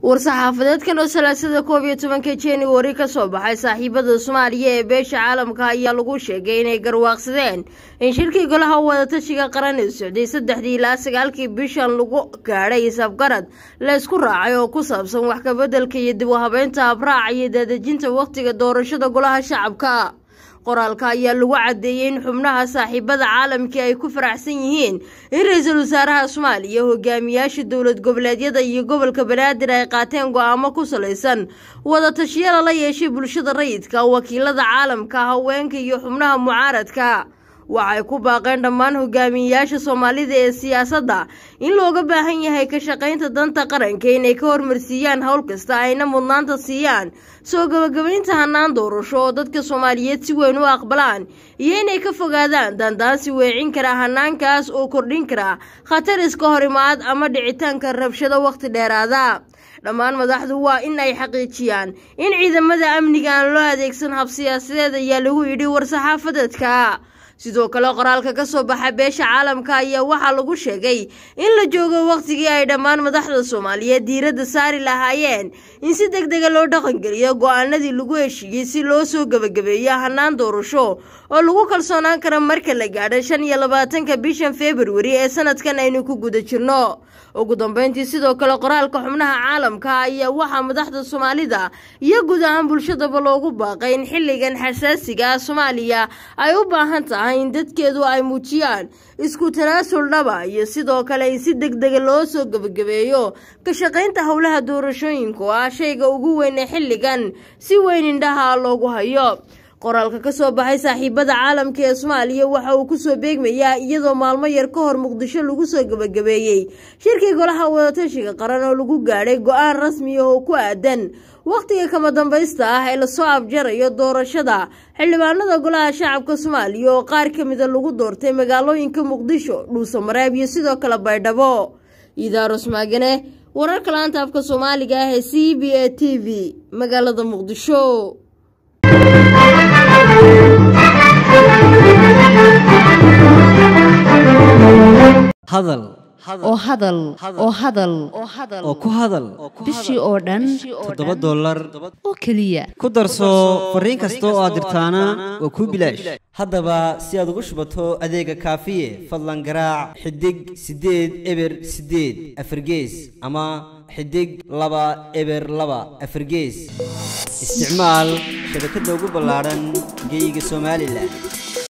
war-saxaafadeedkan oo salaasada koob iyo tobanka januari ka soo baxay saaxiibada soomaaliya ee beesha caalamka ayaa lagu sheegay inay garwaaqsadeen in shirkii golaha wadatashiga qaran ee socday saddexdii ilaa sagaalkii bishan lagu gaadhay isafgarad laysku raacay oo ku saabsan wax kabeddelka iyo dib u habeynta habraaca iyo daadejinta wakhtiga doorashada golaha shacabka qoraalka ayaa lagu caddeeyey in xubnaha saaxiibada caalamkii ay ku faraxsan yihiin in ra-iisul wasaaraha soomaaliya hogaamiyaasha dowlad goboleedyada iyo gobolka banaadir ay qaateen go-aamo ku salaysan wadatashyada la yeeshay bulshada rayidka wakiilada caalamka haweenka iyo xubnaha mucaaradka waxay ku baaqeen dhammaan hogaamiyeyaasha soomaalida ee siyaasadda in looga baahan yahay ka shaqaynta danta qaranka inay ka hormarsiiyaan howl kasta ayna mudnaanta siiyaan soo gabagabaynta hannaan doorasho oo dadka soomaaliyeed si weyn u aqbalaan iyo inay ka fogaadaan daandaansi weecin kara hannaankaas oo kordhin kara khatar iska hor imaad ama dhicitaanka rabshado wakhti dheeraada dhammaan madaxdu waa in ay xaqiijiyaan in ciidamada amniga aan loo adeegsan hab siyaasadeed ayaa lagu yidhi war-saxaafadeedka sidoo kale qoraalka ka soo baxa beesha caalamka ayaa waxaa lagu sheegay in la joogo wakhtigii ay dhammaan madaxda soomaaliyeed diiradda saari lahaayeen in si deg dega loo dhaqangeliyo go-aanadii lagu heshiiyey si loo soo gebagabeeyo hannaan doorasho oo lagu kalsoonaan kara marka la gaadho shan iyo labaatanka bishan februari ee sanadkan aynu ku guda jirno ugu dambeyntii sidoo kale qoraalka xubnaha caalamka ayaa waxaa madaxda soomaalida iyo guud ahaan bulshadaba loogu baaqay in xilligan xasaasiga ah soomaaliya ay u baahan tahay in dadkeedu ay muujiyaan isku tanaasul dhaba iyo sidoo kale in si deg dega loo soo gebagabeeyo ka shaqaynta howlaha doorashooyinka oo ah shayga ugu weyn ee xilligan si weyn indhaha loogu hayo qoraalka ka soo baxay saaxiibada caalamka ee soomaaliya waxa uu kusoo beegmayaa iyadoo maalmo yar ka hor muqdisho lagu soo gebagabeeyey shirkii golaha wadatashiga qaran oo lagu gaadhay go-aan rasmi oo ku aadan wakhtiga kama dambaysta ah ee lasoo afjarayo doorashada xildhibaanada golaha shacabka soomaaliya oo qaar ka mida lagu doortay magaalooyinka muqdisho dhuusamareeb iyo sidoo kale baydhabo idaarus maagane wararka laanta afka soomaaliga ah ee c b a t v magaalada muqdisho hadal oo hadal oo hadal oo ku hadal bishii oo dhan toddoba dollar oo keliya ku darso fariin kasta oo aad dirtaana waa kuu bilaash haddaba si aad ugu shubato adeega kaafiye fadlan garaac xidig siddeed eber siddeed afargees ama xidig laba eber laba afargees isticmaal shabakadda ugu ballaadhan geyga somalilan